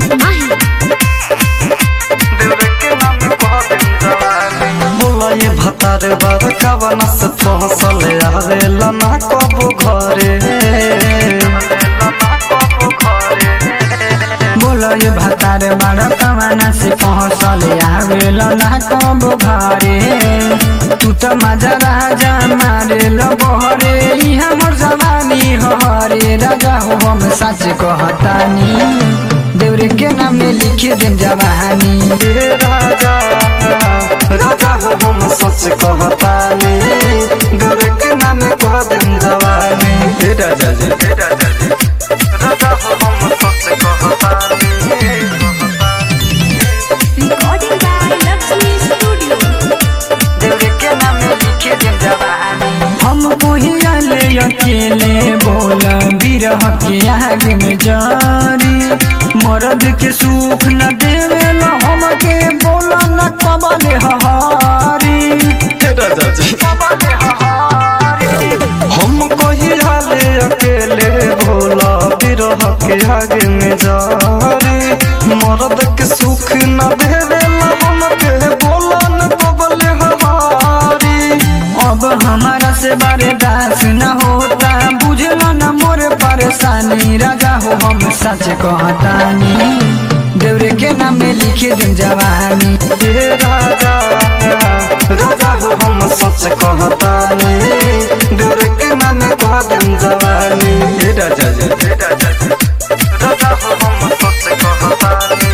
माही बोला ये भतार बार कवन से फसल आवेला ना कबो घरे बोलो ये भतार बड़ कमाना से पहुँचल आवेल ना कब घरे तू तो मजा राजा मारे लो बहरे ई हमर जवानी हरे राजा हो हम सच कहतानी देवरे के नाम में लिखे दिन जवानी हे राजा राजा हो हम सच कहतानी गोरे के नाम कह दिन जवानी हे राजा जी हे राजा जी राजा हो हम सच कहतानी रिकॉर्डिंग बाय लक्ष्मी स्टूडियो देवरे के नाम में लिखे दिन जवानी हमको ही ले अकेले बोला बिरह के आग में जारी मर्द के सुख न देवे न हमके बोला न कबले हहारी हे राजा जी हम कही हाले अकेले भोला बिरह के आगे में जारी मर्द के सुख न देवेला हमके बोला न कबले हमारी अब हमारा से बारे दास न होता बुझलो न मोर परेशानी राजा हो हम सच कहतानी देवरे के नाम में लिखे दिन जवानी हे राजा राजा हो हम सच कहतानी डर के मन कह दिन जवानी हे राजा जी हे राजा जी राजा हो हम सच कहतानी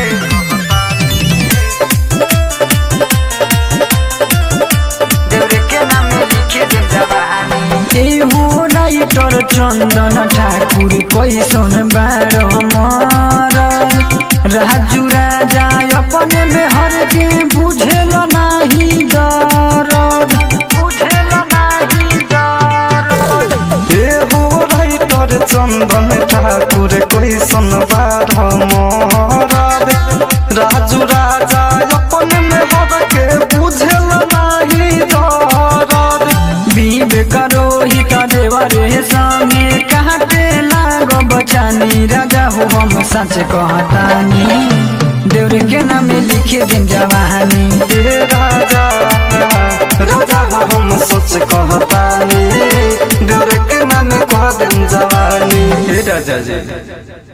देवरे के नाम में लिखे दिन जवानी ए हो राइटर चंदन ठाकुर कैसन बारो मर राजू राजा अपने में हर के बुझेल नाही दरद बुझेल नाही दरद हे हो राइटर चंदन ठाकुर कैसन बार मरद राजू राजा अपन में हर के बुझल नाही दरद बीब करो ही का देवरे संगे कहाँ के लागो बचानी राजा हो हम सच कहतानी देवरे के नाम में लिखे दिन जवानी हे राजा राजा हो हम सच कहतानी डर के मन कह दिन जवानी हे राजा जी